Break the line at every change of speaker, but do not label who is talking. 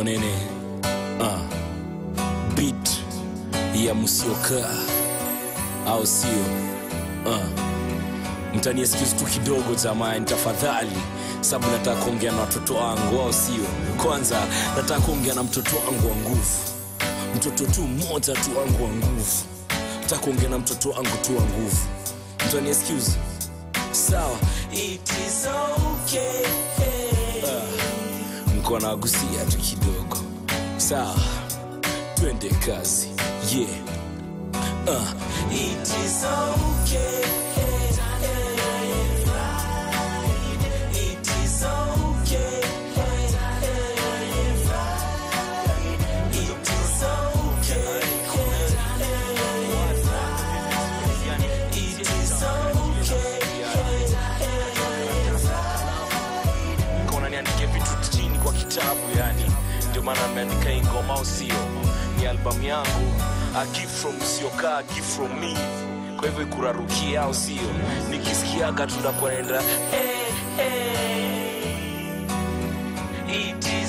know nini uh, beat ya msiokaa au sio uh. mtani excuse tu kidogo jamani tafadhali sababu nataka kuongea na watoto wangu au sio kwanza nataka kuongea na mtoto wangu wa nguvu mtoto tu mmoja tu wangu wa nguvu nataka kuongea na mtoto wangu tu wa nguvu mtani excuse sawa it is okay uh, mko nagusia tu kidogo sawa twende kazi yeah uh, it is okay It is okay. It is okay. It is okay. Kona niandike vitu chini kwa kitabu yani ndio maana nimeandika hii ngoma au sio ni albamu yangu a gift from usiokaa a gift from me kwa hivyo ikurarukia au sio nikisikiaga tunakwenda hey, hey. It